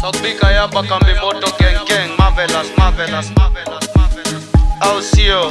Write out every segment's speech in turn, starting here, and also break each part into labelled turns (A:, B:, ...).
A: South Bika yapa kambi moto gang gang marvelous marvelous marvelous marvelous au sio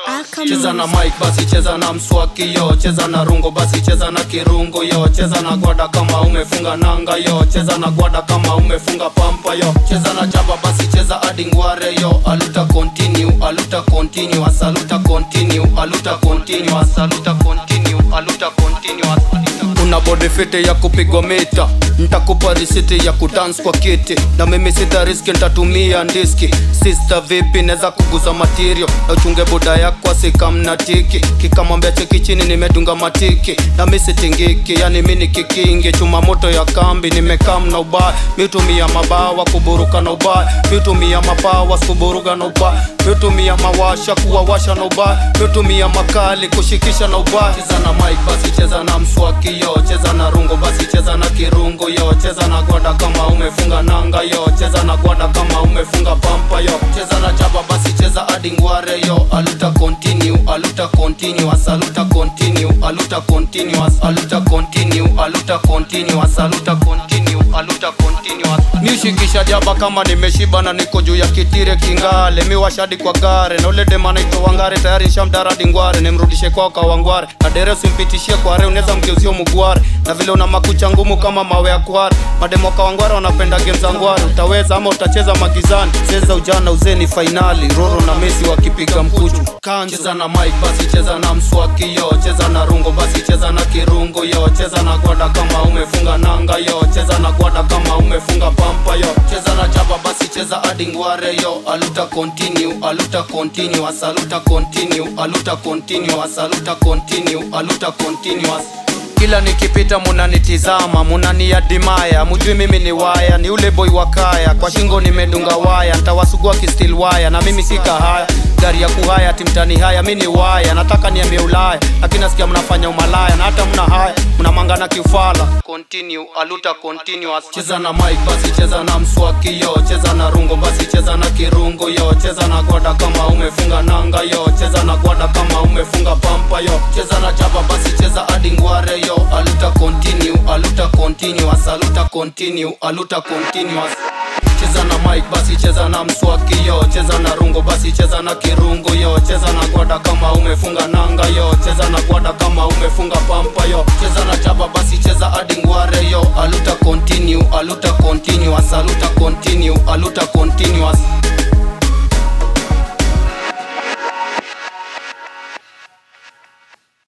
B: cheza na mic basi cheza na mswaki yo cheza na rungo basi cheza na kirungu yo cheza na gwada kama umefunga nanga yo cheza na gwada kama umefunga pampa yo cheza na jaba basi cheza hadi ngware yo aluta continue aluta continue asaluta continue aluta continue asaluta continue aluta continue asaluta una body fit ya kupigwa mita ntakupa risiti ya kudance kwa kiti na mimi sita riski ntatumia ndiski sister vipi neza kuguza material na uchunge buda yako asikamna tiki kikamwambia cheki chini nimedunga matiki na misitingiki yani mini kikingi chuma moto ya kambi nimekam na ubaya mitumia mabawa kuburuka na ubaya mitumia mabawa kuburuka na ubaya mitumia mawasha kuwawasha na ubaya mitumia makali kushikisha na ubaya cheza na mic basi cheza na mswaki yo cheza na rungo basi cheza na kirungu yo cheza na gwada kama umefunga nanga yo cheza na gwada kama umefunga pampa yo cheza na jaba basi cheza hadi ngware yo aluta continue aluta continue asaluta continue aluta continuous aluta continue aluta continue asaluta continue aluta continuous miushikisha jaba kama nimeshiba na niko juu ya kitire kingale miwashadi kwa gare na ule dema naitwa wangare tayari nshamdaradi ngware nimrudishe kwao kawangware na dere usimpitishie kware unaweza mgeuzio mugware na vile una makucha ngumu kama mawe ya kware mademo kawangware wanapenda game za ngware utaweza ama utacheza magizani cheza ujana uzeni fainali roro na mesi wakipiga mkuchu cheza na mic basi cheza na mswaki yo cheza na rungo basi cheza na kirungu yo cheza na gwada kama umefunga nanga yo cheza na gwada kama umefunga pampa yo cheza na jaba basi cheza hadi ngware yo aluta continue aluta continue asaluta continue aluta continue asaluta continue aluta continuous kila nikipita munanitizama munaniadimaya mujui mimi ni waya ni ule boy wa kaya kwa shingo nimedunga waya ntawasugua kistil waya na mimi sika haya gari ya kuhaya timtani haya mi ni waya nataka niambie ulaya lakini nasikia mnafanya umalaya na hata mna haya mnamangana kiufala continue aluta continuous cheza na mic basi cheza na mswaki yo cheza na rungo basi cheza na kirungu yo cheza na gwada kama umefunga nanga yo cheza na gwada kama umefunga pampa yo cheza na jaba basi cheza hadi ngware yo aluta continue aluta continuous aluta continue aluta continuous cheza na mic basi cheza na mswaki yo cheza na rungo basi cheza na kirungu yo cheza na gwada kama umefunga nanga yo cheza na gwada kama umefunga pampa yo cheza na